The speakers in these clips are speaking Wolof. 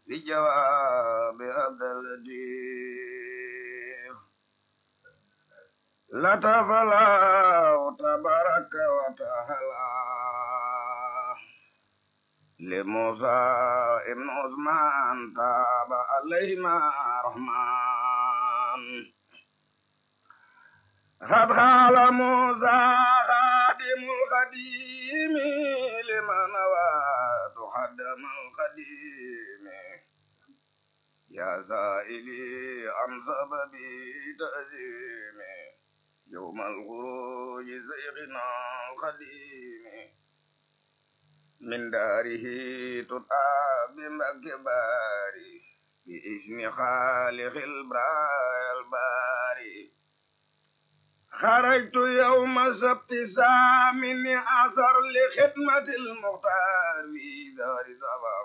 في جواب عبد اللطيف لطف الله تبارك وتعالى لموسى ابن عثمان تاب عليهما رحمن قد قال موسى خادم القديم لمن واد خدم القديم يا سائلي عن سبب تأزيم يوم الخروج زيغنا القديم من داره تطاب بمكبار باسم خالق البراء الباري خرجت يوم سبت سامن أثر لخدمة المختار في دار سفر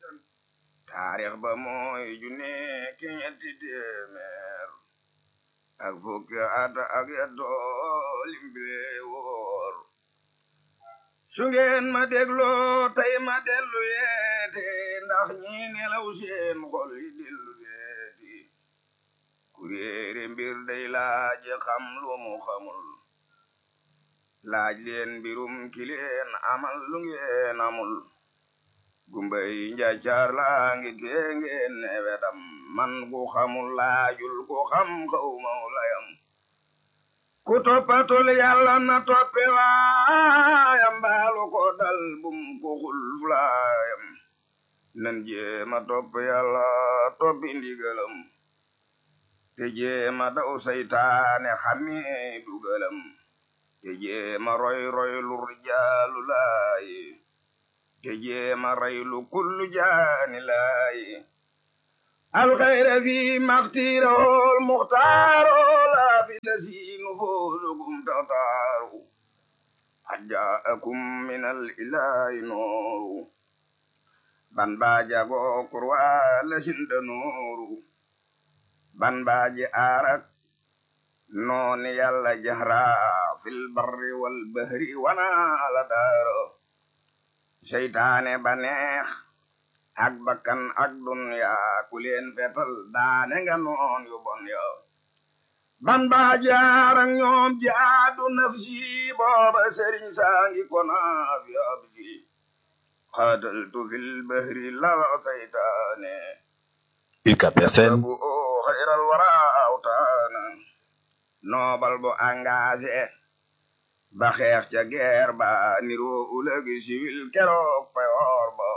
تاريخ بموي جوني كنيتي ديمير ak fukki at ak yettoo limbi wóor su ngeen ma dégloo tey ma dellu yeete ndax ñi nelaw seen xol yi dellu yeeti kuréere mbir day laaj xam lu mu xamul laaj leen mbirum ki leen amal lu ngeen amul gumbay njaccaar laa ngi tee ngeen ne wedam man ku xamul laajul ku xam xaw maw layam ku toppatul yàlla na toppe waayam baalu ko dal bum ko xul fulaayam nan jéema topp yàlla toppi ndigalam te jéema daw saytaane xamee dugalam te jéema roy roy lu rijaalu laayi te jéema rey lu kullu jaani laayi alxayra fi maxtiirol muxtaaro laa fi lasi nufuusukum taxtaaru qad jaakum min al ilaahi nooru ban baaja goo kurwaa lasinda nooru ban baaji aarak nooni yàlla jahra fil barri wal bahri wana ala daaro seytaane ba neex ak bakkan ak dunya ku leen fetal daane nga noon yu bon yo ban baa jaarak ñoom jaadu nafsi booba sëriñ saangi kona fi abdi qataltu fil bahri la seytaane UCAB FM bu xayral wara awtaana noobal bu engagé ba xeex ca guerre ba niroo ulëgi siwil keroog payoor ba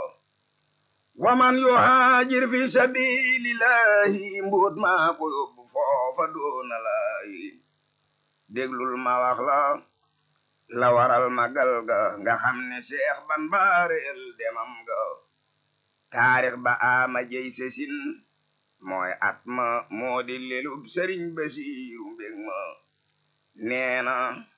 waman yuhaajir fi sabilillahi mbuut maa ko yóbbu foofa doona laayi déglul ma wax la la waral magal ga nga xam ne seex ban baareel demam ga taarix ba ama jey sesin mooy at ma moo di lelub sëriñ basiiru mbég ma neena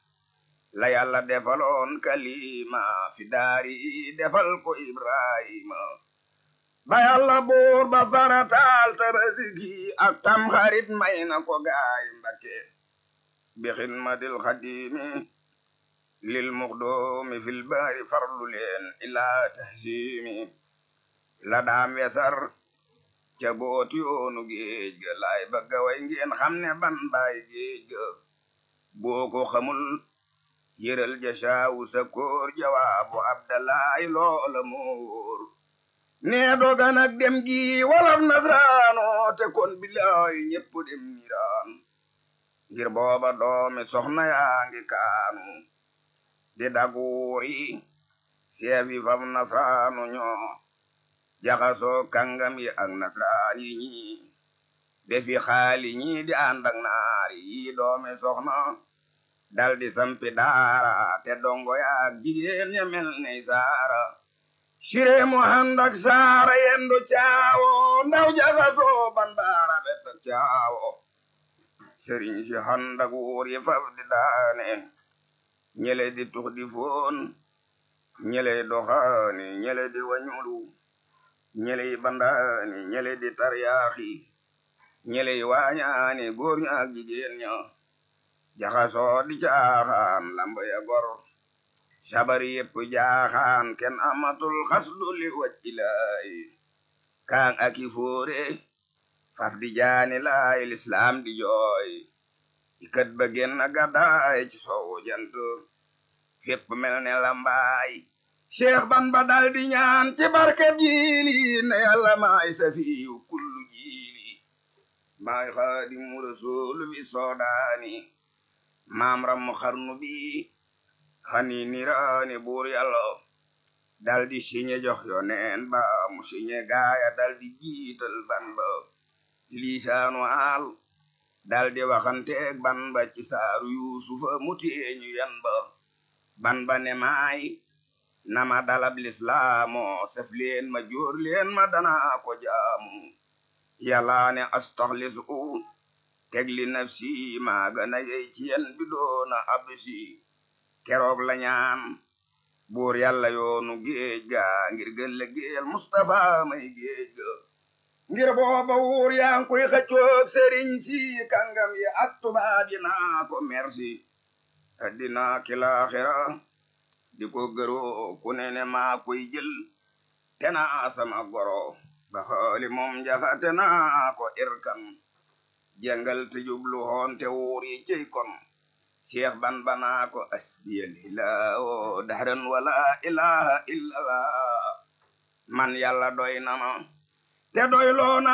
la yàlla defaloon kalima fi daari defal ko ibrahima ba yàlla buur ba farataal tabaski ak tam xarit may na ko gaay mbakke bi xidmatil xadimi lil muxdoomi fil baari farlu leen ilaa tahsimi la daam wesar ca booti yoonu géej ga laay bëgga way ngeen xam ne ban baay géej ga boo ko xamul yëral ja saawu sa koor jawaabu abdalaay loola moor nee dogan ak dem gi walaf nasraano te kon bilaay ñépp dem niraan ngir booba doomi soxna yaa ngi kaanu di daguuri seefi fam nasraanu ñoo jaxasoo kàngam yi ak nasraan yi ñi defi xaali ñi di ànd ak naar yi doomi soxna dal di sampi daara te dongo yaak jigéen ña mel ne saara sire mu ànd ak saara yendu caawo ndaw jaxasoo ban baara bet ak caawo sëriñ si ànd ak wuur yi faf di daane ñele di tux di foon ñele doxaani ñele di wañulu ñele yi bandaani ñele di taryaaxi ñele yi waañaani góor ña ak jigéen ña jaxasoo di caaxaan lamba ya gor sabari yépp jaaxaan kenn amatul xasdu li waj ilaayi kaang aki foore faf di jaani laay lislaam di jooy ikat ba genn gàddaay ci soowu jant fépp mel ne lambaay cheikh ban ba dal di ñaan ci barkeb jiili ne yàlla maay safiyu kullu jiili maay xaadimu rasuulu bi soodaani maam rammu xarnu bi xani niraani buur yàlla dal di siñe jox yoneen ba mu siñe gaaya dal di jiital ban ba liisaanu aal dal di waxanteeg ban ba ci saaru yuusufa mu teeñu yan ba ban ba ne maay nama dalab lislaamo sef leen ma jóor leen ma danaa ko jaamu yàlla ne astaxlis u teg li nafsi maa gana yey ci yen bi doona absi keroog la ñaan buur yàlla yoonu géej ga ngir gëlle géel Mustafa may géej ga ngir booba wuur yaa ngi koy xëccoog sëriñ si kàngam yi ak tubaab yi naa ko merci addina ki laaxira di ko gëroo ku ne ne maa koy jël te naa sama goro ba xooli moom njaxate naa ko irkan jàngal te jublu hoon te wuur yi cey kon cheikh ban banaa ko asbiyal ilaawo dahran wala ilaha illallah man yàlla doy na ma te doy loona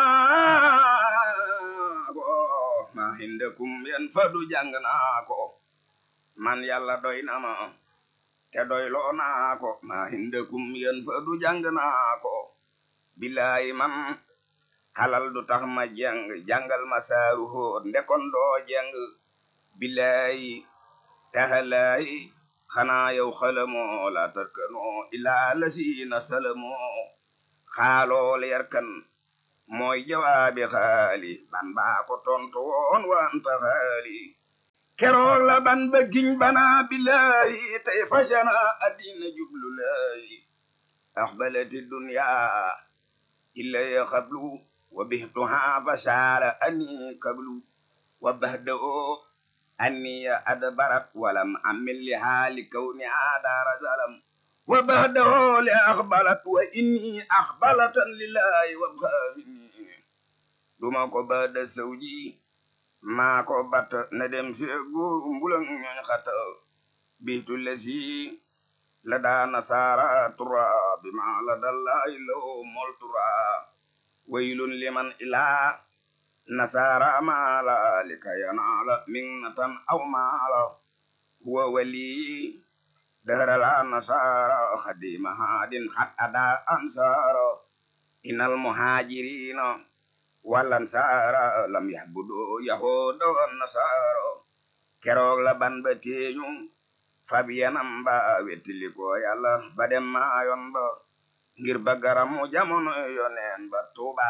ko ma hindakum yen fadu jàng naa ko man yàlla doy na ma te doy loona ko ma hindakum yen fadu jàng naa ko bilaay man halal du tax ma jàng jàngal ma saaru hóot ndekon doo jàng bilaay taxalaay xanaa yow xalamoo la tarkanoo ilaa lasiina salamoo xaalool yarkan mooy jawaabi xaali ban baa ko tontu woon wanta xaali keroog la ban ba giñ banaa bilaay tey fashana addina jublu laay axbalati dunya illaya xablu wa bihtuha fashaara ani kablu wa bahda'oo أني أدبرت ولم أمل لها لكونها دار زلم وبعده لأقبلت وإني أقبلة لله وابغى مني دما ko بعد زوجي ما ko bat na dem seegu mbulang ñoñ xata bitu lesi la daa nasara tura bima la dallahi law mol tura waylun liman ilaa nasara maala lika yanaala minnatan aw maala huwa wali dahrala nasara khadima hadin hat ada ansara inal muhajirina wal ansara lam yahbudu yahuda wan nasara keroog la ban ba teeñu fabiyanam ba wettili ko yàlla ba dem maayon ba ngir ba garamu jamono yoneen ba tuuba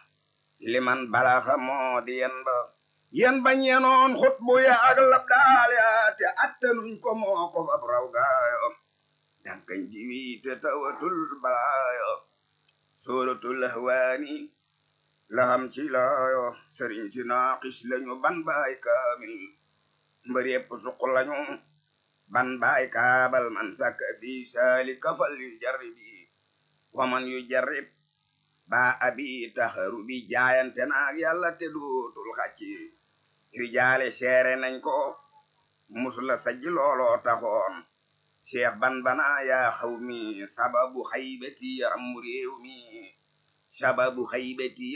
liman balaxa moo di yen ba yen ba ñenoon xut bu ya ak lab daal ya te attanuñ ko moo ko fab raw gaayo dankañ jiwi te tawatul balaayo suratul ahwaani laham ci laayo sëriñ si naaqis lañu ban baay kaamil mbër yépp suq lañu ban baay kaabal man sakka fi saalika fal yu jarribi waman yu jarrib ba abi taxaru bi jaayante naag yàlla te dootul xacci rijaale seere nañ ko musula sajji looloo taxoon cheikh ban bana yaa xaw mi sababu xaybati rammu réew mi sababu xaybati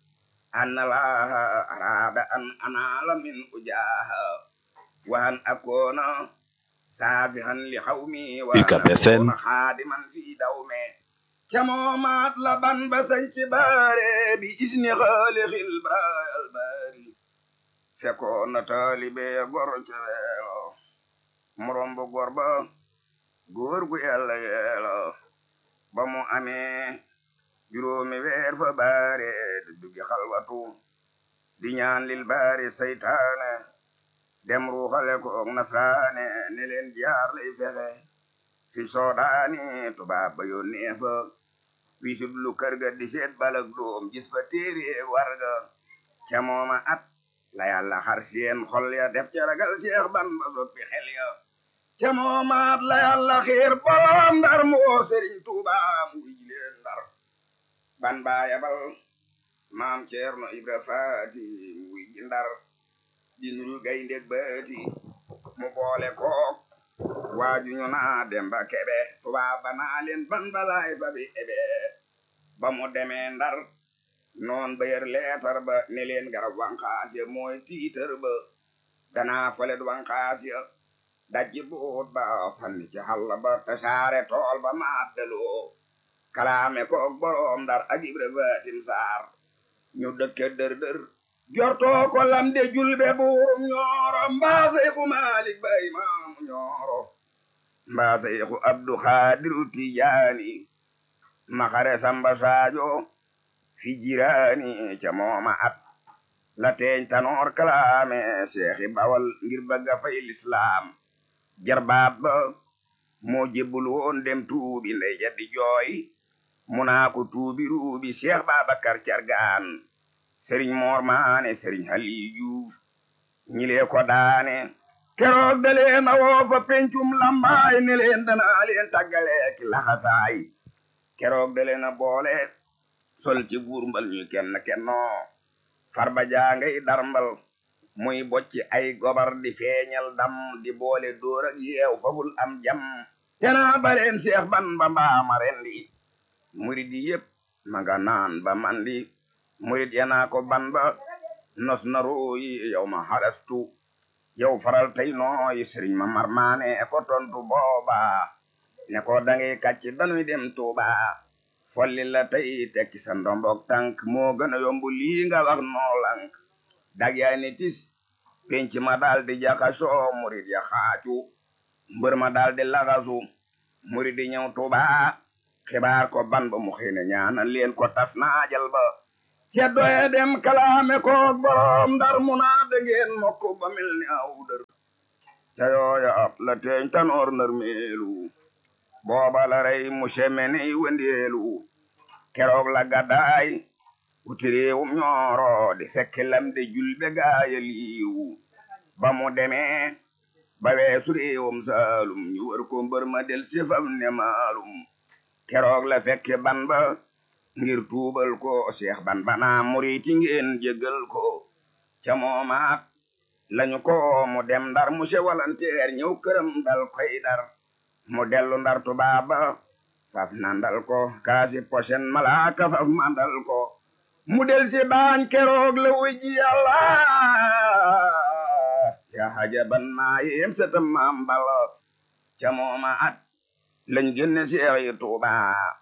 an laaha araada an anaala min ujaaha wa an akoona saafihan li xaw mi wa an UCAB FM akoona xaadiman fi dawme camoomaat la ban ba sañ ci baare bi isni xaalixil braayal baari fekkoon na taalibe gor ca weelo morom bu gor ba góor gu yàlla yeelo ba mu amee juróomi weer fa baare di duggi xalwatu di ñaan lil baari saytaane dem ruuxale ko nasraane ne leen jaar lay fexe fi soodaani tubaab ba yónnee fa wisit lu kër ga di seet balak doom gis fa téere warga ca mooma at la yàlla xar seen xol ya def ca ragal seex ban ba soppi xel ya ca mooma at la yàlla xiir bolom ndar mu oo sëriñ tuuba mu wij leen ndar ban baa yabal maam ceerno ibra faati muy ji ndar di nuru gayndeg baati mu boole kook waaju ñu naa demba kebe tubaab ba naa leen ban balaay fa bi ebe ba mu demee ndar noon ba yer leetar ba ne leen garab wanqaas ya mooy tiitar ba danaa folet wanqaas ya dajji buut ba fanni ci xalla ba tasaare tool ba maaddaloo kalaame koog boroom ndar ak ibra baatin saar ñu dëkke dër dër jortoo ko lamde julbe buurum ñooro mbaa seyku maalik ba imaamu ñooro mbaa seyku abdu xaadiru tijaani maxare samba saajo fi jiraani ca mooma at la teeñ tanoor kalaame seexi bawal ngir bëgga fay lislaam jarbaat ba moo jébbul woon dem tuubi ndey ja di jooy mu naa ko tuubi ruubi Cheikh Babacar Cargaan Sëriñ Moor Maane Sëriñ Aliyu Juuf ñilee ko daane keroog da leen a woo fa pencum lambaay ne leen danaa leen tàggaleek laxasaay keroog da leen a boole sol ci buur mbal ñu kenn kennoo farba jaangay darmbal muy bocci ay gobar di feeñal dam di boole dóor ak yeew fabul am jam tenaa baleen Seex Bamba mbaama rendi murid yi yépp maga naan ba mandi murid yanaa ko ban ba nos na rooyi yow ma halastu yow faral tey nooyi sëriñ ma marmaane ko tontu booba ne ko dangay kàcc danuy dem Tuuba folli la tey tekki sa ndombok tànk moo gën a yomb lii nga wax noo lank dag yaa ni tis penc ma daal di jaxasoo murid ya xaacu mbër ma daal di laxasu murid yi ñëw Tuuba xibaar ko ban ba mu xëy na ñaanal leen ko tas naajal ba ceddoye dem kalaame koog borom ndar mu naa dangeen mokk ba mel ni aw dër ca yooya ab la teeñ tanoor nar meelu booba la rey mu semeni wendeelu keroog la gaddaay wuti réewum ñooro di fekki lamde julbe gaaya liiwu ba mu demee ba weesu réewum saalum ñu wër ko mbër ma del sifam ne maalum keroog la fekke ban ba ngir tuubal ko Cheikh ban bana muriti ngeen jéggal ko ca moomaat lañu ko mu dem ndar mu se walanteer ñëw këram dal koy dar mu dellu ndar tubaaba faf nandal ko kaasi posen malaaka faf mandal ko mu del si baañ keroog la wujji yàlla ya hajaban maa yem satam maam bala ca moomaat lañ génne seex yi tuuba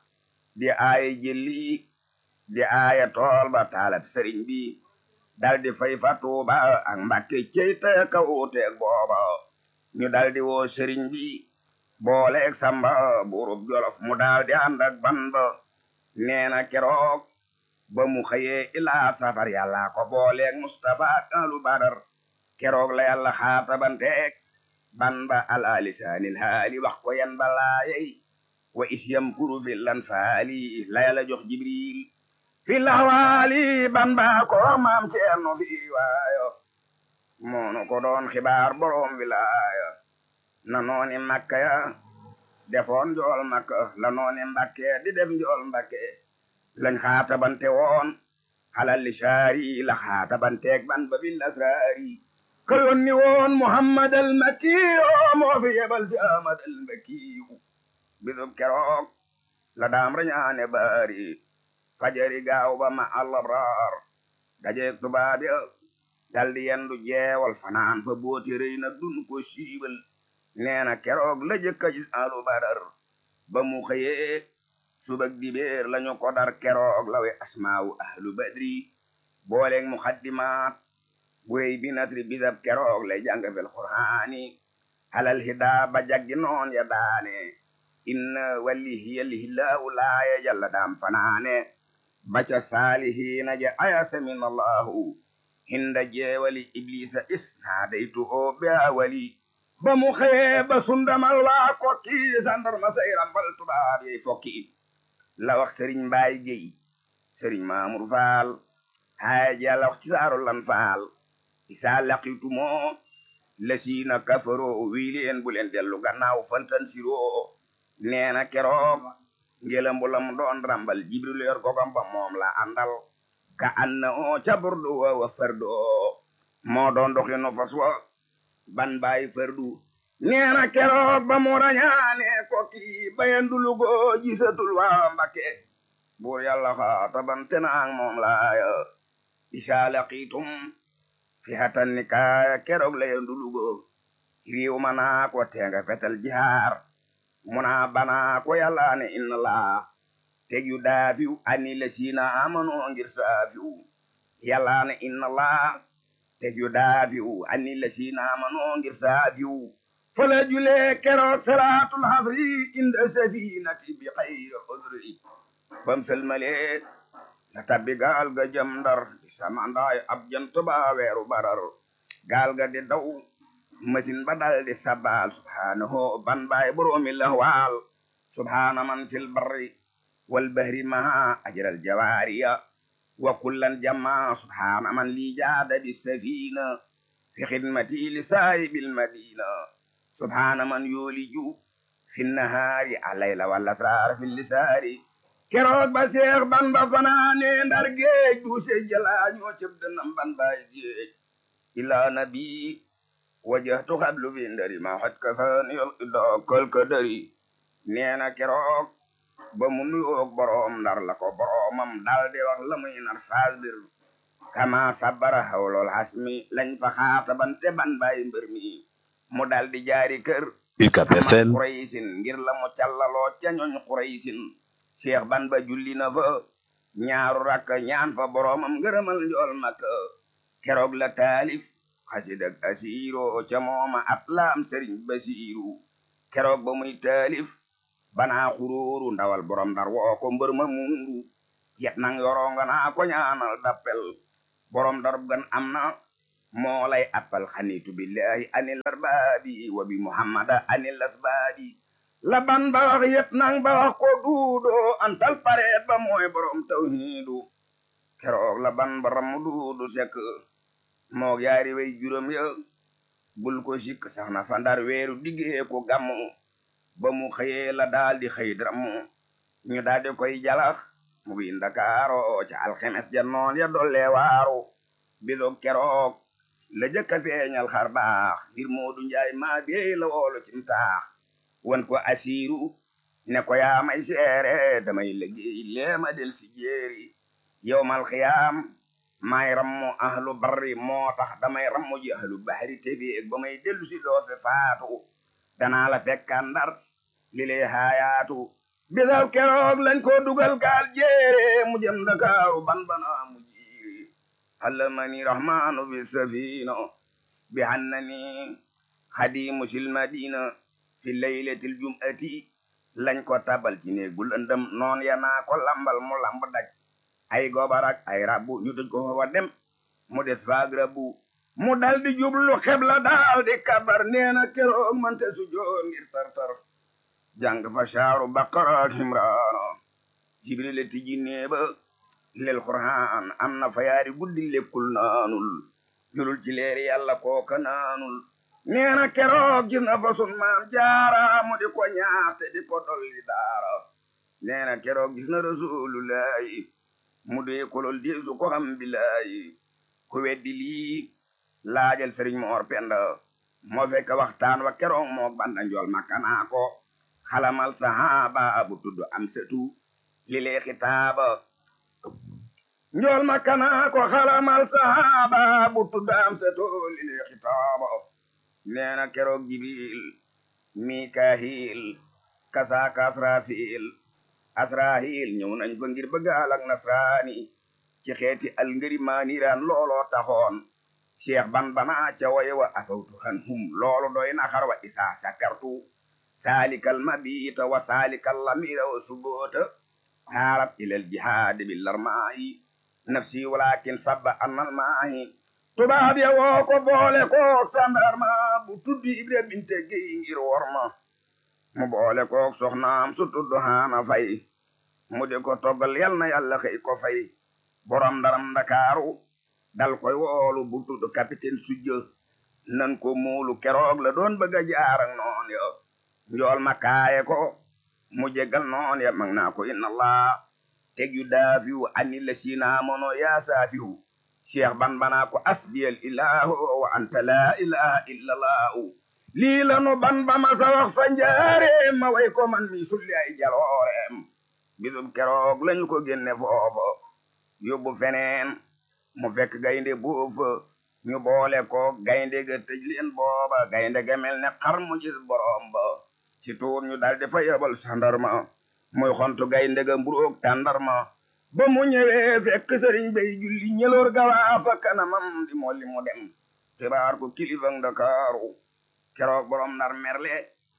di aaya jëli di aaya tool ba taalab sëriñ bi dal di fay fa tuuba ak mbàkke cey taya ka uuteeg booba ñu dal di woo sëriñ bi booleeg samba buurub jolof mu daal di ànd ak ban ba neena keroog ba mu xëyee ilaa safar yàlla ko booleeg mustapha ak alu badar keroog la yàlla xaatabanteeg ban ba ala lisaanil haali wax ko yan balaayey wa is yamkuru fi lan faali la yàlla jox jibril fi laxwaali ban ba ko maam ceerno fi waayo moonu ko doon xibaar boroom wilaaya na nooni makka ya defoon njool makka la nooni mbakke di def njool mbakke lañ xaatabante woon xalal li saari la xaatabanteeg ban ba bil asraari ka yonni woon muhammad al makkiyo moo fi yebal si ahmad al makkiyu bisub keroog la daam rañaane baari fajari gaaw ba ma allabraar dajeeg tubaab ya daldi yendu jeewal fanaan fa booti rëy na dun ko siibal neena keroog la jëkka gis alu badar ba mu xëyee subak dibeer lañu ko dar keroog lawe asmaawu ahlu badri booleeg muxaddimaat buy bi natri bisab keroog lay jàng fel qur'aani alal hidaa ba jaggi noon ya daane inna walihiyalihillahu laaya jalla daam fanaane baca saalihiina ja ayasa min allahu hinda jeewali iblisa isnaadaytu o be awali ba mu xëyee ba sundamal waa kokki sandarma say rambal tubaab yey fokki la wax sëriñ mbaay géy sëriñ maamur faal haaya ji yàlla wax ci saaru lan faal isaa laqitumoo lasiina kafaro wii leen bu leen dellu gannaaw fantan siroo neena keroog ngelam bu lam doon rambal jibril yor gogam ba moom la àndal ka anna o ca burdu wa wa fardu moo doon doxinu fas wa ban baay fardu neena keroog ba mu rañaane ko kii bayandulugo gisatul waa mbakke buur yàlla xaatabante naang moom laaya isa laqitum fi hatan ni kaaya keroog layandulugo riiw ma naa ko teenga fetal jihaar muna bana ko yàlla ne inna laa teg yu daafiw ani la siina amano ngir saafiw yàlla ne inna laa teg yu daafiw ani la siina amano ngir saafiw fala julee keroog salaatul hasri inda safinati bi xayri xudri bam selmalee la tabbi gaal ga jëm ndar di samandaay ab jant ba weeru barar gaal ga di daw masin ba dal di sabbaal subhaanahu ban baay boroomi lahwaal subhaana man fil barri wal bahri ma ajral jawaariya wa kullan jamma subhaana man li jaada bi safina fi xidmati li saahibil madina subhaana man yooliju fi nahaari alayla wal asraar fi lisaari keroog ba seex ban ba fanaane ndar géej du se jalaañoo cëb dënam ban baay géej ila nabi wajahtu xablu bi ndari ma xat ka fan yol dookal ka dari neena keroog ba mu nuyoog boroom ndar la ko boroomam dal di wax la muy nar faasbir kama sabbara hawlol hasmi lañ fa xaatabante ban baay mbër mi mu dal di jaari kër UCAB FM Quraysin ngir la mu callaloo ca ñooñ Quraysin cheikh ban ba julli na fa ñaaru rakk ñaan fa boroomam ngërëmal njool makka keroog la taalif xasidak asiiro ca mooma at laam sëriñ basiiru keroog ba muy taalif banaa xuróoru ndawal borom ndar woo ko mbër ma muuru yet nang yoronga naa ko ñaanal dappel borom darub gan am na moo lay appal xanitu billahi anil arbaabi wa bi muhammada anil asbaabi la ban ba wax yet nang ba wax ko duudo antal pareet ba mooy borom tawhiidu keroog la ban ba ramu duudu sekk moog yaari way juróom ya bul ko sikk sax na fa ndar weeru diggee ko gàmmu ba mu xëyee la daal di xëy drammu ñu daal di koy jalax mu bi ndakaaro ca alxemes ja noon ya dolle waaru bisoog keroog la jëkka feeñal xar baax ngir moodu njaay maa beey la woolu cim taax wan ko asiiru ne ko yaa may seere damay liggéey leema del si jéeri yowmal xiyaam may rammu ahlu barri moo tax damay rammu ji ahlu bahri tebi ba may dellu si doo fi faatu danaa la fekkaan ndar li lay haayaatu bisal keroog lañ ko dugal gaal jéere mu jëm Ndakaaru ban bana mu jiiri allamani rahmanu bi safina bi hannani xadimu sil madina fi laylatil jum'ati lañ ko tabal ci néegu lëndëm noon ya naa ko lambal mu lamb daj ay gobarak ay rabbu ñu tëj ko fa dem mu des faag rabbu mu dal di jublu xebla daal di kabar neena keroog mante su joon ngir tartar jàng fa saaru baqara ak imraana jibril tijji neeba lel qur'aan am na fa yaari guddi lekkul naanul julul ci leeri yàlla kooka naanul neena keroog gis na fa sun maam jaara mu di ko ñaaxte di ko dolli daara neena keroog gis na rasulullahi mu dee kolol di su ko xam billahi ku weddi lii laajal sëriñ moor penda moo fekk waxtaan wa keroog moo banda njool makkanaa ko xalamal sahaba bu tudd am setu li lee xitaaba njool makkanaa ko xalamal sahaba bu tudd am setu li lee xitaaba neena keroog jibril mikahil kasaaka asrafil asrahil ñëw nañ fa ngir bëggaal ak nasraani ci xeeti al ngëri maaniraan looloo taxoon cheikh ban bana ca waye wa afawtu han hum loolu doy na xar wa isa sakartu salikal mabita wa salikal lamira wa subota harat ilal jihad bil larmaayi nafsi walakin sabba annal maayi tubaab ya woo ko boole kook sandarma bu tuddi ibra binte géy ngir worma mu boole kook soxnaam su tudd haana fay mu di ko toggal yal na yàlla xëy ko fay borom ndaram ndakaaru dal koy woolu bu tudd capitaine sujjë nan ko muulu keroog la doon bëgg a jaar ak noon yo njool ma kaaye ko mu jéggal noon ya mag naa ko inna allah teg yu daafiwu anni la siina mono yaa saafihu cheikh ban banaa ko asdiyal ilahu wa anta la ilaha illa allahu lii lanu ban ba ma sa wax fa njaareem ma way ko man mi sulli ay jalooreem bisub keroog lañu ko génne foofa yóbbu feneen mu fekk gaynde boofa ñu boole ko gaynde ga tëj leen booba gaynde ga mel ne xar mu gis borom ba ci tuur ñu daldi fa yebal sandarma muy xontu gaynde ga mburoog tàndarma ba mu ñëwee fekk sëriñ bay julli ñëloor gawaa fa kanamam di molli mu dem xibaar ko kilifang Ndakaaru keroog borom nar merle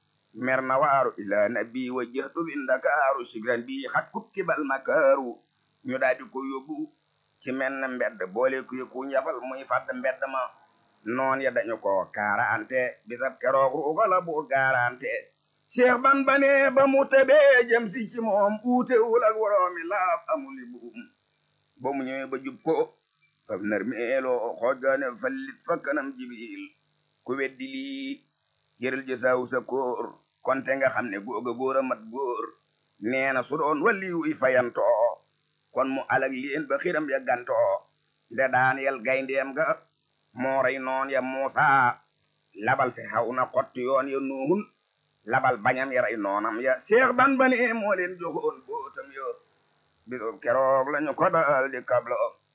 mer na waaru ila nabi wa jëhtu bi Ndakaaru sigran bi xat kukkibal makaaru ñu daldi ko yóbbu ci menn mbedd boole kuy ku njafal muy fàdd mbedd ma noon ya dañu ko kaarante bisab keroog ruuga la bu gaarante cheikh ban bane ba mu tebee jëm si ci moom uutewul ak woroomi laaf amuli buum ba mu ñëwee ba jub ko fam nar meeloo xoojgaane fallit fa kanam jibil ku weddi lii jërël ji saawu sa kóor konte nga xam ne googa góor a mat góor nee na su doon walli wuy fayantoo kon mu alag leen ba xiram ya gantoo nde daan yel gayndeem ga moo rey noon ya muusa labal fi xaw na xotti yoon ya nuuhun labal bañam ya rey noonam ya seex ban bane moo leen joxoon bootam yo bisub keroog lañu ko dal di kabla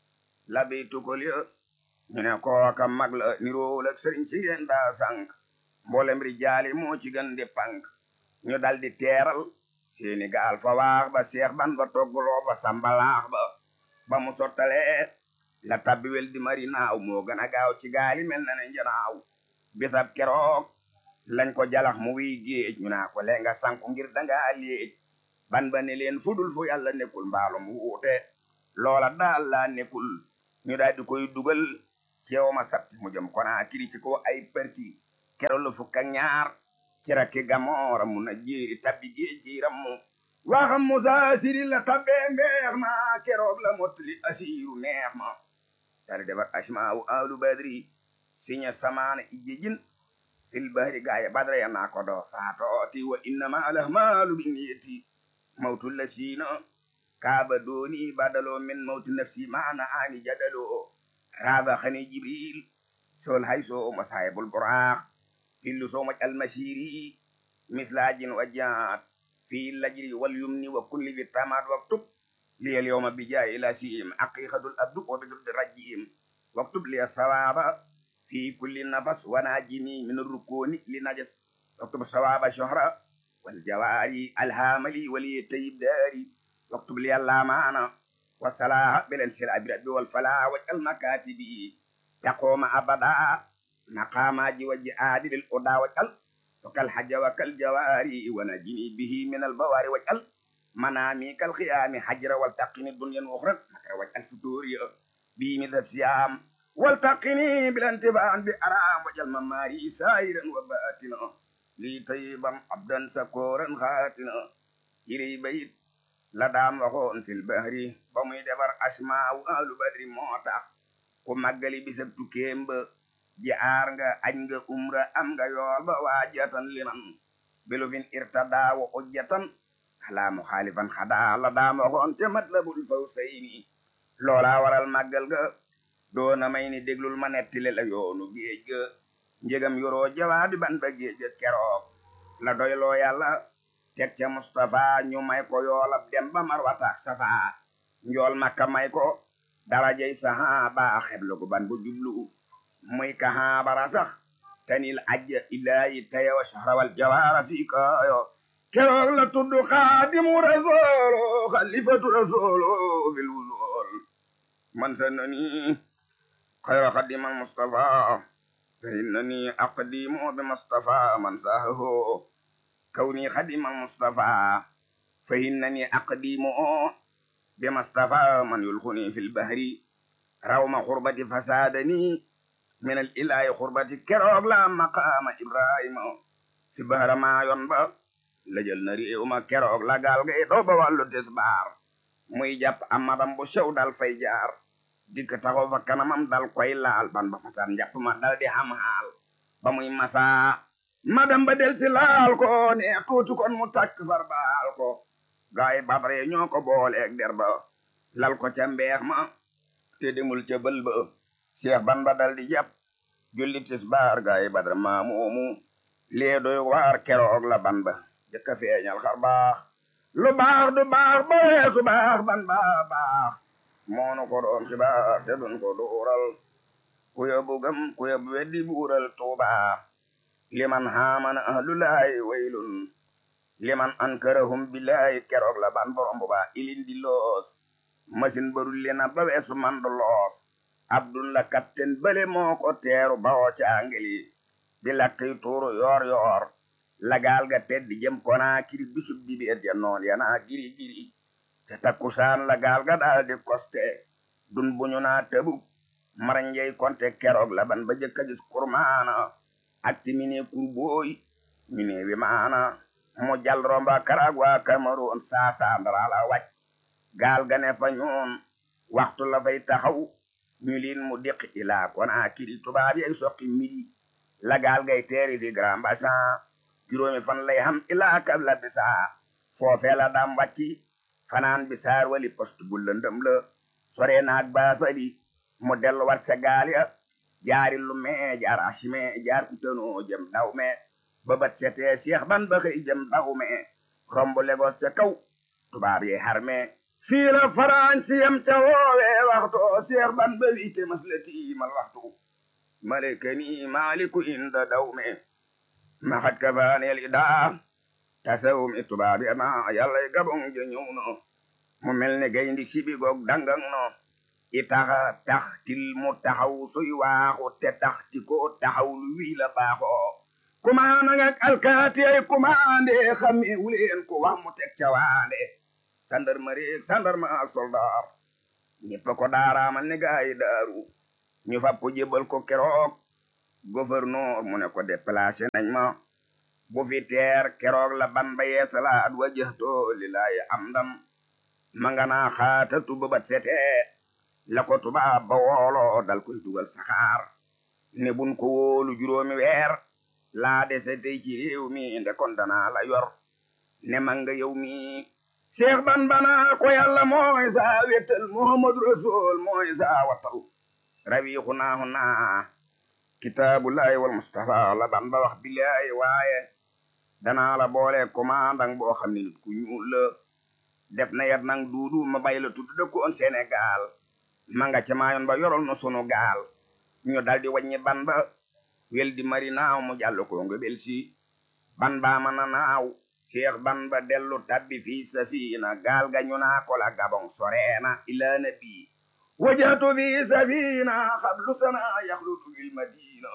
labi tukol ya ñu ne kooka mag la niroowul ak sëriñ si ngeen daa sànq mboolem rijaali moo ci gën di pànk ñu dal di teeral seeni gaal fa waax ba seex ban ba togguloo ba sambalaax ba ba mu sottalee la tabbiwel di mari naaw moo gën a gaaw ci gaali mel na ne njanaaw bisab keroog lañ ko jalax mu wiy géej ñu naa ko lee nga sanku ngir dangaa léej ban ba ne leen fudul fu yàlla nekkul mbaalum wuute loola daal laa nekkul ñu daal di koy dugal ceew ma sabti mu jëm konaa kiri ci ko ay perti kero la fukk ak ñaar ci rakki gamoora mu na jéeri tabbi géej jiiram mu waxam musa siri la tabbee mbeex ma keroog la mottali asiiru neex ma tari defar asmaawu ahlu badri siña samaana ijjijin fil bahri gaaya badra ya naa ko doo saatooti wa innama alahmaalu binniyati mawtu lasiina kaaba dooni badaloo min mawti nafsi maana aani jadaloo raaba xani jibril sol hayso masaayibul buraax hillu so maj almasiri mislajin wa jaat fi lajri wal yumni wa kulli bi tamat waktub li al yawma bi jaay ila siim aqiqatul abdu wa bi duddi rajim waktub li sawaba fi kulli nafas wa najini min rukuni li najas waktub sawaba shohra wal jawari alhamali wali tayyib dari waktub li allamana wa salaha bil insira bi rabbi wal fala wa al makatibi taqoma abada maqamaji wa jihaadi lil uda wajal wa kal hajja wa kal jawari wa najini bihi min al bawari wajal manami kal khiyami hajra wal taqini dunyan ukhra makra wajal futuri bi min siyam wal taqini bil intibaan bi aram wajal mamari sairan wa batina li tayyiban abdan sakoran khatina iri bayit la daam waxoon fil bahri ba muy defar asmaaw ahlu badri moo tax ku màggali bisab tukkeem ba jaar nga añ nga umra am nga yool ba waajatan liman bilufin irtada wa ujjatan ala muxaalifan xada la daam waxoon te matlabul fawsayni loola waral màggal ga doona may ni déglul ma nettile la yoonu géej ga njëgam yoroo jawaabi ban ba géej ga keroog la doyloo yàlla teg ca Mustapha ñu may ko yoolab dem ba marwataak safa njool makka may ko darajey sahaba xeblu gu ban bu jublu muy kahaabara sax tanil ajja ilahi taya wa shahrawal jawara fi kayo keroog la tudd xaadimu rasolo xalifatu rasolo fil wusul man sanani xayra xadimal Mustafa fa innani aqdimu bi Mustafa man sahaho كوني خدم المصطفى فإنني أقديم بمصطفى من يلقني في البحر روم غربة فسادني من الإله غربة كروغ لا مقام إبراهيم في بحر ما ينبع لجل نري وما كروغ لا قال غي دوبا والو تسبار muy jàpp amadam bu sew dal fay jaar dikk taxaw fa kanamam dal koy laal ban ba fasan jàpp ma dal di xam xaal ba muy masaa ma dem ba del si laal ko ne tuuti kon mu takk far baal ko gaay badre ñoo ko booleeg der ba lal ko ca mbeex ma te demul ca bël ba Seex Bamba dal di jàpp julli tisbaar gaay badre maa moomu lee doy waar keroog la ban ba jëkka feeñal xar baax lu baax du baax ba weesu baax ban ba baax moonu ko doon ci baax te dun ko duural ku yóbbu gëm ku yóbbu weddi buural tuuba liman haamana ahlulaay waylun liman ankarahum billaay keroog la ban borom bu baa ilin di loos machine barul lena ba weesu man du loos abdun la capitaine bële moo ko teeru bawoo ca angeli di lakk yu tuuru yoor yoor lagaal ga teddi jëm konaa kiri bisub di bi et ya noon yanaa giri giri te takkusaan lagaal ga daal di koste dun buñu naa tëbu maranjey konte keroog la ban ba jëkka gis kurmaana ak ti mine kurbooy mine wi maana mu jal romba karagwa Cameroon saasa ndarala wàcc gaal ga ne fa ñoon waxtu la fay taxaw ñu liin mu diqi ilaa konaa kiri tubaab yey soqi midi la gaal gay teeri fi Grand Bassin juróomi fan lay xam ilaa kabla bisaa foofee la daam wàcci fanaan bisaar wali poste bu lëndëm la sore naag baafali mu dellu wat sa gaal ya jaari lu mee jaar asime jaar kutanoo jëm daw me ba bat setee Seex ban ba xëy jëm daw me romb Lagos ca kaw tubaab yi harme fii la faransi yam ca woowe waxtu Seex ban ba wiite maslati mal waxtu malekani maaliku inda daw me maxat ka faaneel idaa tasawum i tubaab yi ma yàlla gabong ja ñëw no mu mel ne gayndi sibi goog dangang no i taxa tax til mu taxaw suy waaxu te tax ti ko taxaw lu wii la baaxoo kumaana ngak alkaati ay kumaande xammi wuleen ko wax mu teg ca waande sandarmeri sandarma ak soldaar ñëpp ko daaraamal ne gaayi daaru ñu fab ko jébal ko keroog gouverneur mu ne ko déplacé nañ ma bu fi teer keroog la ban ba yeesalaat wajjahto lillaahi amdam ma nga naa xaatatu ba bat setee la ko tubaab ba wooloo dal koy dugal saxaar ne bun ko wóolu juróomi weer laa dese tey ci réew mi nde kon danaa la yor ne ma nga yow mi Seex ban bana ko yàlla mooy saa wettal Muhammadu Rasul mooy saa wattal rawiixu naahu naa kitaabullahi wal mustafa la ban ba wax billahi waaye danaa la boole commandant boo xam ne nit ku ñuul la def na yat nang duudu ma bay la tudd dëkku on Sénégal ma nga ca maayoon ba yorol na sunu gaal ñu daldi wàññi ban ba wel di mari naaw mu jàll ko nga bel si ban baa ma na naaw Seex ban ba dellu tabbi fii safina gaal ga ñu naa ko la gabon soreena ilaa nabi wajatu fi safina xablu sana yaxlutu bil madina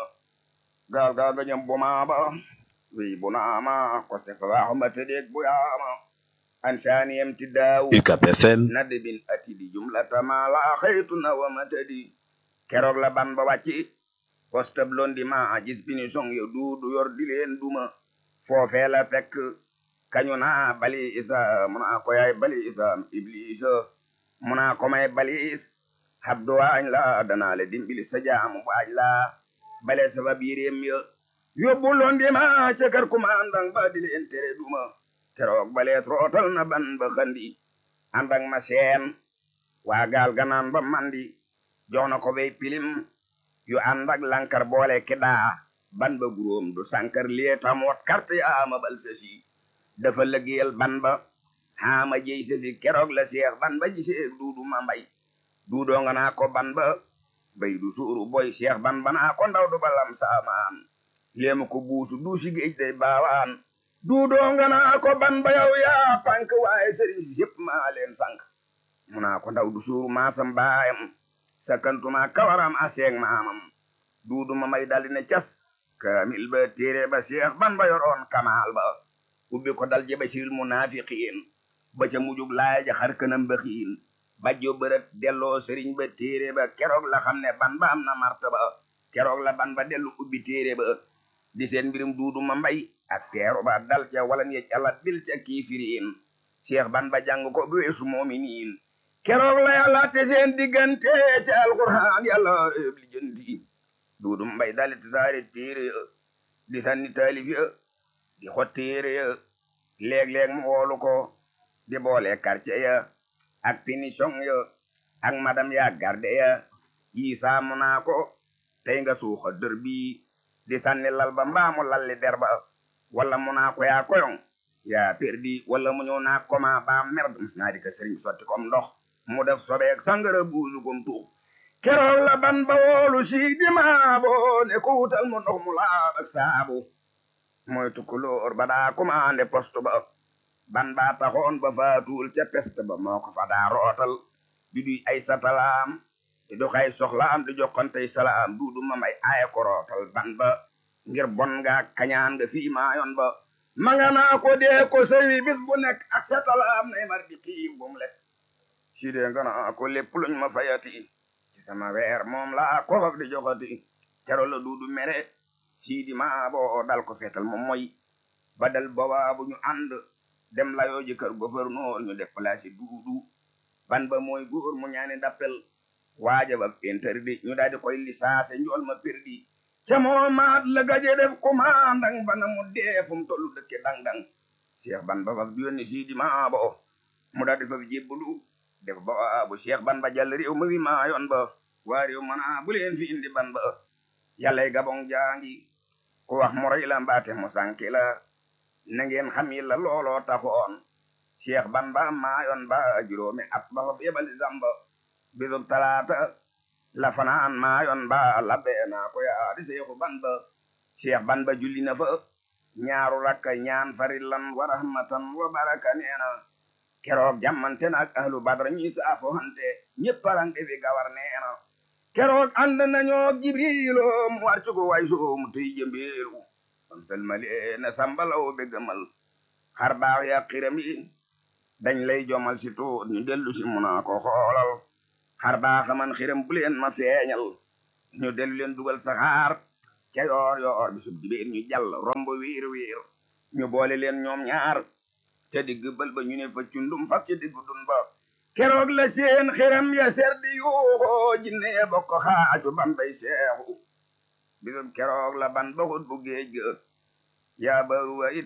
gaal gaal ga ñam bumaa ba wi bunaama ko se fa waaxu ma tëddeeg bu yaama ansaaniyam ti daawu UCAB FM nadbin atidi jumlata ma la xaytu na wa matadi keroog la ban ba wàcci postab londi ma gis bini song yo duudu yor di leen duma foofee la fekk kañu naa bali isa muna ko yaay bali isa iblisa muna ko may balis habdu waañ la danaa le dimbili sa jaamu waaj la bale sabab yiréem ya yóbbu londi ma ca kër kumandang ba di leen tere duma keroog baleet rootal na ban ba xandi àndak ma seen waa gaal ganaan ba mandi jox na ko bay pilim yu àndak lankar boole kidaa ban ba guróom du sankar lietam wat carte yaama bal sasi dafa lëggéeyal ban ba xaama jey sasi keroog la seex ban ba gisee duudu ma mbay duudoo nga naa ko ban ba bay du suuru boy seex ban ba naa ko ndaw du balam saamaan léema ko buusu duusi géej day baawaan duudoo nga naa ko ban ba yow yaa pank waaye sëriñ si yëpp maa leen sank mu naa ko ndaw du suuru maasam baayam sakkantuma kawaram aseeg maamam duudu ma may daldi ne cas kaamil ba téere ba seex ban ba yoroon kamaal ba ubbi ko dal jeba siril munaafiqiin ba ca mujug laaya ja xar kanam ba xiin bajjo bërët delloo sëriñ ba téere ba keroog la xam ne ban ba am na martaba keroog la ban ba dellu ubbi téere ba di seen mbirum duudu ma mbay ak teeru ba dal ca walan yej alat bil ca kiifiriin seex ban ba jàng ko bu weesu moominiin keroog la yàlla te seen diggante ca alquraan yàlla réeb li jëndi duudu mbay dalit saari téere di sanni taalif ya di xottéere ya léeg-léeg mu woolu ko di boole quartier ya ak finition ya ak madam ya garde ya yi saamu naa ko tey nga suuxa dër bi di sanni lal ba mbaamu lalli der ba wala mu naa ko yaa koyong yaa perdi wala mu ñëw naa koma ba merde mus naa di ko sëriñ sotti kom ndox mu def sobeek sangara buusu kom tuux keroog la ban ba woolu si di maabo ne ko wutal mu ndox mu laab ak saabu mooy tukkulóor ba daa commandé poste ba ban baa taxoon ba faatuul ca peste ba moo ko fa daa rootal di duy ay satalaam di dox ay soxlaam di joxantey salaam duudu ma may aaye ko rootal ban ba ngir bon nga kañaan nga fii maayoon ba ma nga naa ko dee ko sëwi bis bu nekk ak satalaam nay mar di xiim bu mu lekk si dee nga naa ko lépp luñ ma fayati ci sama weer moom laa ko faf di joxati kero la duudu mere sii di maa boo dal ko feetal moom mooy ba dal boobaa bu ñu ànd dem layoo ji kër gouverneur ñu def place yi duudu ban ba mooy góor mu ñaani dappel waaja ba interdit ñu daal di koy lisaase njool ma perdi ca moo maat la gaje def commandant bana mu dee fu mu tollu dëkke dang-dang cheikh ban ba faf yónni sii di maa bo mu daal di faf jébbalu def ba bu cheikh ban ba jàll réew ma wi maa yoon ba waa réew mana bu leen fi indi ban ba yàllay gabong jaangi ku wax mu rey la mbaate mu sànki la na ngeen xam yi la looloo taxoon cheikh ban ba maayoon ba juróomi at ba fa yebali zamba bisub talaata la fanaan maayoon ba labbee naa ko yaa di seexu ban ba cheikh ban ba julli na fa ñaaru rakka ñaan farillan wa rahmatan wa baraka neena keroog jàmmante na ak ahlu badra ñi saafo hante ñëpp alange fi gawar neena keroog ànd nañoo jibrilo mu war cugo way so mu tey jëmbeelu am salmale na sambalaw be gëmal xar baax ya xiram yi dañ lay jomal si tuut ñu dellu si muna ko xoolal xar baaxa man xiram bu leen ma feeñal ñu dellu leen dugal saxaar ca yoor yoor bisub dibéer ñu jàll romb wiir wiir ñu boole leen ñoom ñaar ca digg bël ba ñu ne fa cundum fas ca diggu dun ba keroog la seen xiram ya ser di yuuxoo jinne ya bokk xaaju ban bay seexu bisub keroog la ban ba xut bu géej ga yaa baruwa it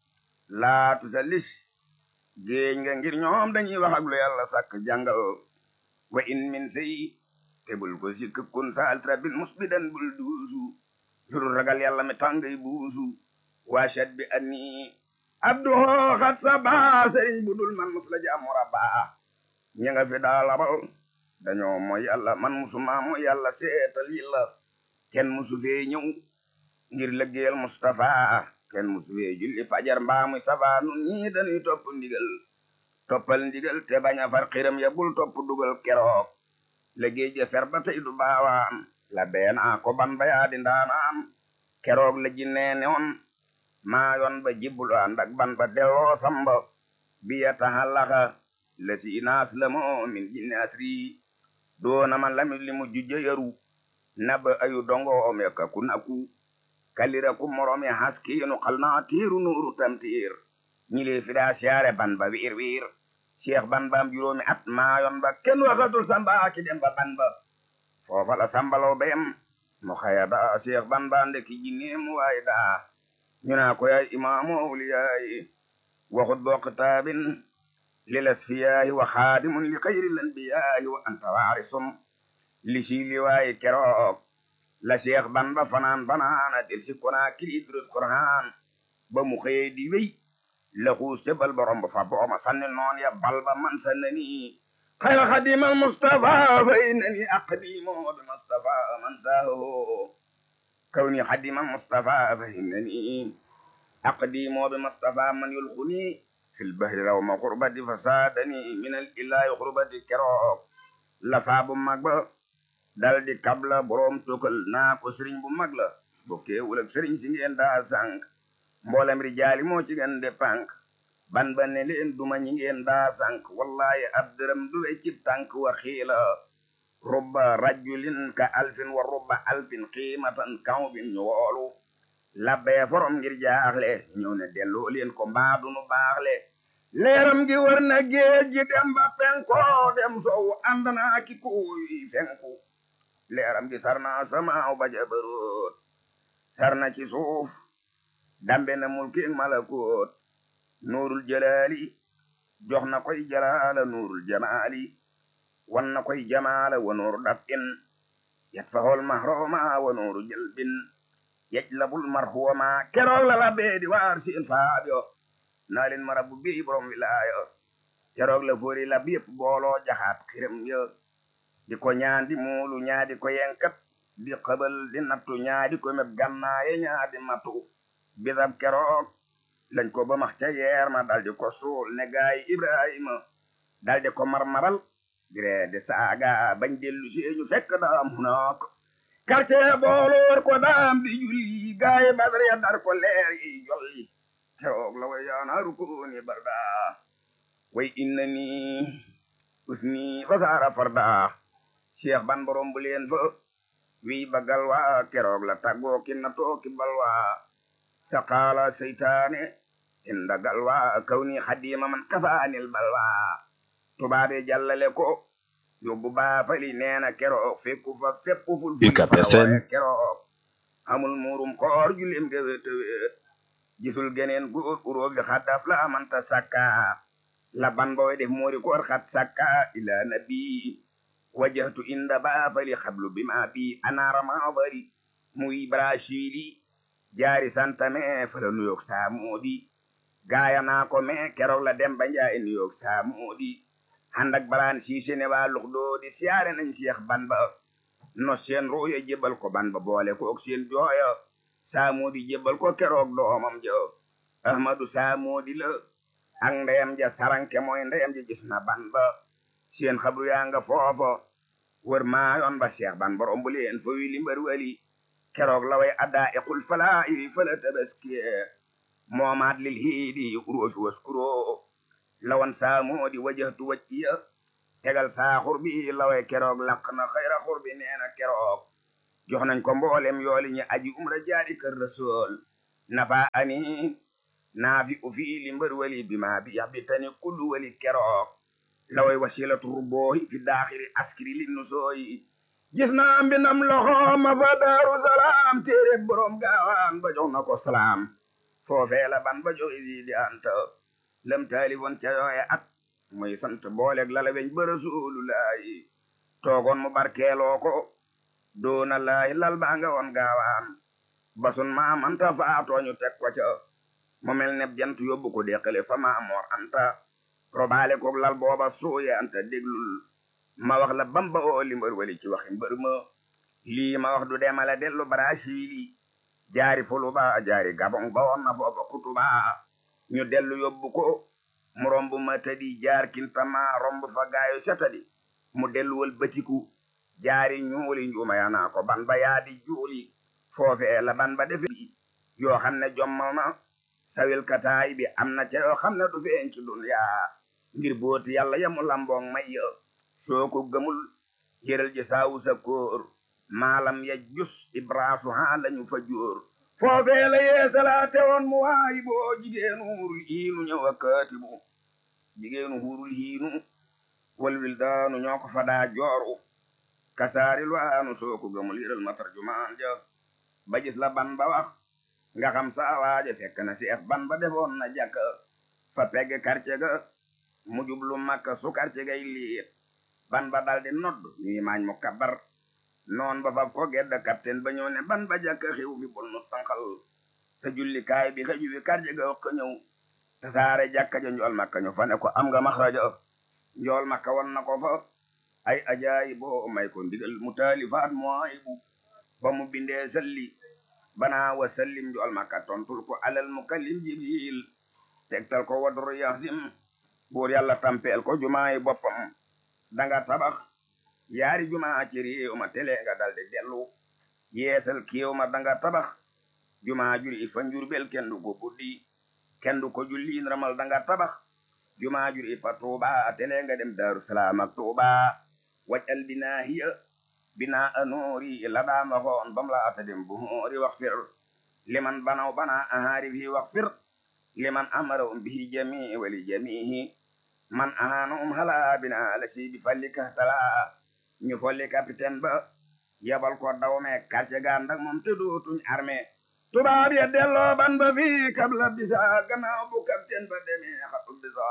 laatu sa lis géej nga ngir ñoom dañuy wax ak lu yàlla sàkk jàngal wa in min sey te bul ko sikk kun sa altra bil musbidan bul duusu lurul ragal yàlla mi tàngay buusu waashat bi anni abduhoo xat sa baa sëriñ bu dul man mus la jaamu rabbaa ñi nga fi daa labal dañoo mooy yàlla man musuma mooy yàlla seetal yi la kenn musu fee ñëw ngir lëggeel Mustafa kenn musu fee julli fajar mbaa muy safa nun ñii dañuy topp ndigal toppal ndigal te bañ a far xiram ya bul topp dugal keroog lëggéey ja fer ba tey du baawaan la beenaa ko ban ba yaa di ndaanaan keroog la jinnee newoon maa yoon ba jibbul ànd ak ban ba delloo samba biya taxallaxa la si naas la moo min jinne asri doona man lamit li mu jujja yaru naba ayu dongo om yaka ku naku kalira ku moromi haskiinu xal naa tiiru nuuru tamtiir ñi lee fi daa siyaare ban ba wiir wiir cheikh ban baam juróomi at maayon ba kenn waxatul samba ki dem ba ban ba foofa la sambalaw beyam mu xaya daa cheikh ban ba ndeki jinne mu waay daa ñu naa ko yaay imaamu awliyaayi waxut boo kitaabin lil asfiyaayi wa xaadimun li xayril anbiyaayi wa anta waarisum li si li waayi keroog la cheikh ban ba fanaan banaana del si konaa kili durus qur'aan ba mu xëyee di wéy la xuus ca bal ba romb fa booma sanni noon ya bal ba man sannani xayra xadimal mustafa fa innani aqdimu bi mustafa man saaho kawni xadimal mustafa fa innani aqdimu bi mustafa man yulxuni fil bahri rawma xurbati fa saadani min al ilahi xurbati keroog la faa bu mag ba dal di kabla boroom tukal naa ko sëriñ bu mag la bokkeewul ak sëriñ si ngeen daa sànq mboolem rijaali moo ci gën de pànk ban ba ne leen duma ñi ngeen daa sànq wallahi ab dërëm du we cib tànk wa xiila rubba rajulin ka alfin wa rubba alfin qiimatan kawbin ñu woolu labbee forom ngir jaaxle ñëw ne delloo leen ko mbaadu nu baaxle leeram gi war na géej gi dem ba penko dem sow ànd naa ki kuy fenku leeram gi sarna samaaw ba jabaroot sarna ci suuf dambe na mulki malakoot nuurul jalaali jox na koy jalaala nuurul jamaali wan na koy jamaala wa nuuru daf'in yatfahul mahruma wa nuuru jalbin yajlabul marhuuma keroog la labbe di waar seen faabyo naa leen ma rabbu bi borom wilaayo keroog la foori lab yépp booloo jaxaat xiram yo di ko ñaan di muulu ñaadi ko yenkat di xëbal di nattu ñaadi ko meb gannaaye ñaadi matu bisab keroog lañ ko ba max ca yeer ma daldi ko suul ne gaay ibrahima daldi ko marmaral dire de saaga bañ dellu seeñu fekk daam hunaak quartier booloor ko daam di julli gaay badar ya dar ko leer yi jolli keroog la way yaanaaru kooni barda way inna ni usni fasaara farda cheikh ban borom bu leen fa wi bagal waa keroog la tàggoo ki na tooki balwa saqaala seytaane inda galwa kawni xadima man kafaanil balwa tubaabe jàllale ko yóbbu baafali neena keroog fekku fa fépp ful UCAB FM keroog amul muurum koor julim ge wéet wéet gisul geneen góor uróobi xaddaf la amanta sakka la ban boy def moori koor xat sakka ila nabi wajahtu inda baafali xablu bima bi anaarama bari muy brasili jaari santame fala nuyoog saamoodi gaaya naa ko me keroog la dem ba njaay nuyoog saamoodi handak balaan siise ne waa lux doo di siyaare nañ seex ban ba no seen ruuya jébbal ko ban ba boole koog seen jooya saamoodi jébbal ko keroog doomam ja ahmadu saamoodi la ak ndeyam ja saranke mooy ndeyam ja gis na ban ba seen xabru yaa nga foofa wër maayoon ba seex ban borom bu leen fa wi li mbër wali keroog la way addaa iqul falaa iri fala tabaskiye moomaat lil hiidi uroofi waskuro lawan saamoodi wajahtu wacciya tegal saa xurbi laway keroog laq na xayra xurbi neena keroog jox nañ ko mboolem yooli ñi aji umra jaari kër rasul nafa ani naafi u fii li mbër wali bi ma bi yax bi tani kullu wali keroog laway wasilatu rubboohi fi daaxiri askiri li nusooyi gis naa mbindam loxo ma fa daaru salaam téere borom gaawaan ba jox na ko salaam foofee la ban ba jox isi di anta lam taali woon ca yooye at muy sant booleeg lala weñ ba rasulullaahi toogoon mu barkeeloo ko doona laahi lal baa nga woon gaawaan basun maamanta faatooñu teg ko ca mu mel ne jant yóbbu ko deqale fa maamoor anta robaale koog lal booba suuye anta déglul ma wax la bamba oo li mbër wali ci waxi mbër ma lii ma wax du demale dellu Brasili jaari fuluba jaari gabon ba woon na foofa kutuba ñu dellu yóbbu ko mu romb ma tadi jaar kintama romb fa gaayo setadi mu dellu wal batiku jaari ñuuli njuuma yaa naa ko ban ba yaadi juuli foofee la ban ba defe yoo xam ne jommal na sawil kataay bi am na ca yoo xam ne du feeñ ci duniyaa ngir booti yàlla yamu lamboong may ya soo ko gëmul jëral ji saawu sa kóor maalam ya jus ibraasu haa lañu fa jóor foofee la yeesalaate woon mu waayi boo jigéenu hurul hiinu ñëw a kaatibu jigéenu hurul hiinu wal wildaanu ñoo ko fadaa jooru kasaaril waanu soo ko gëmul yëral ma tarjumaan ja ba gis la ban ba wax nga xam saa waaje fekk na seex ban ba defoon na jàkka fa pegg quartier ga mu jublu makka su quartier gay liit ban ba daldi nodd ñuy maañ mu kabar noon ba fab ko gedd capitaine ba ñëw ne ban ba jàkka xiw bi bul nu sanqal sa jullikaay bi xëju wi quartier ga wax ko ñëw te saare jàkka ja njool makka ñu fa ne ko am nga maxraja njool makka won na ko fa ay ajaayi boo may ko ndigal mu taalifaat mooy bu ba mu bindee salli banaa wa sallim njool makka tontul ko alal mukallim jibril tegtal ko wadru yasim buur yàlla tampeel ko jumaayi boppam danga tabax yaari jumaa ci réew ma tele nga daldi dellu yeesal kéew ma danga tabax jumaa juri fa njurbel kenn du ko buddi kenn du ko julli ramal danga tabax jumaa juri fa tuuba tele nga dem daaru salaam ak tuuba wajal binaahiya binaa anoori la daama xoon bam la ata dem bu moori wax fir liman banaw bana ahaari fi wax fir liman amara um bihi jamii wali jamiihi man ahaana um hala bina la si bi falli kahtala ñu folli capitaine ba yabal ko dawme quartier ga ndak moom te dootuñ armée tubaab ya delloo ban ba fii kabla bisa gannaaw bu capitaine ba demee xatu bisa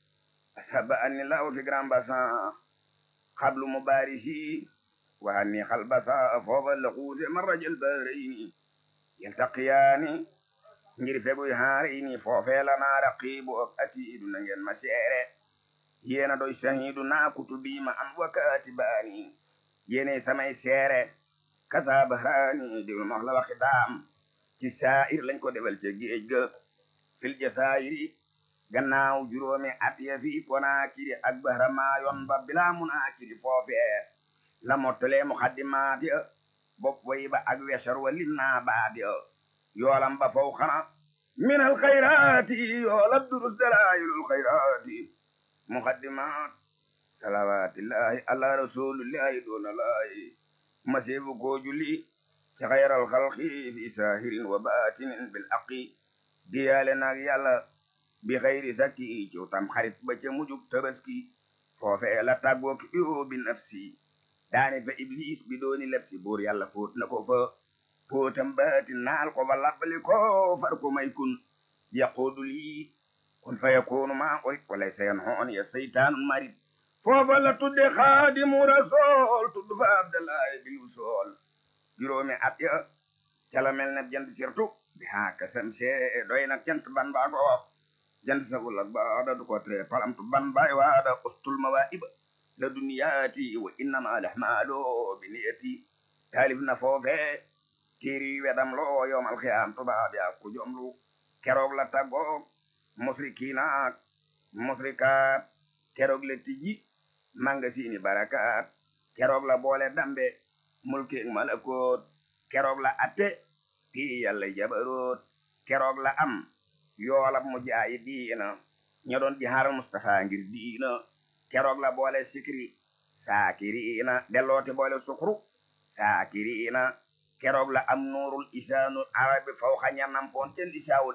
asaba anni law fi grand bassin xablu mubarisi wa anni xal basa foofa la xuuse marrajal bahrayni yaltaqiyaani ngir feguy haarayni foofee la naa raqiibu ak atiidu na ngeen ma seere yéena doy shahidu naa kutubi ma am wa kaatibaani yéenay samay seere kasa bahraani déglu ma wax la waxi daam ci saa'ir lañ ko defal ca géej ga fil jasaayiri gannaaw juróomi at ya fi Konaakiri ak Bahramaayon ba bilaa munaakiri foofee la mottalee muxaddimaat ya bopp way ba ak wesar wa lim naa baat ya yoolam ba faw xana min al xayraati yoolab durus dalaayilul xayraati muxaddimaat salawaatillahi ala rasulillahi doona laayi masiibu koo julli ci xayral xalqi fi saahirin wa baatinin bil aqi diyaale naag yàlla bi xayri sakki ci tam xarit ba ca mujug tabaski foofee la tàggoo ki yoo bi nafsi daane fa iblis bi dooni lebsi buur yàlla fóot na ko fa fóotam baati naal ko ba labbali ko far ko may kun yaquudu lii kun fa yakunu maa oy walay sayan hoon ya seytaanun marit foofa la tudde xaadimu rasool tudd fa abdallahi bil usool juróomi at ya cala mel ne jant sirtu bi haa kasam see doy nag cant ban baa ko wax jant sagul ak baada du ko tre palamtu ban baay waada ustul mawaiba la duniyaati wa innama lahmaalo bi niyati taalif na foofe téeri wedam loo yowmal xiyaam tubaab yaa ku jomlu keroog la taggoog musrikiinaak musrikaat keroog la tijji mangasini barakaat keroog la boole dambe mulkeeg malakoot keroog la atte pii yàlla jabaroot keroog la am yoolab mu jaayi diina ña doon ji xaaral Mustafa ngir diina keroog la boole sikri saakiriina dellooti boole sukru saakiriina keroog la am nuurul isaanul arabi faw xa ñanam poon ten isaawul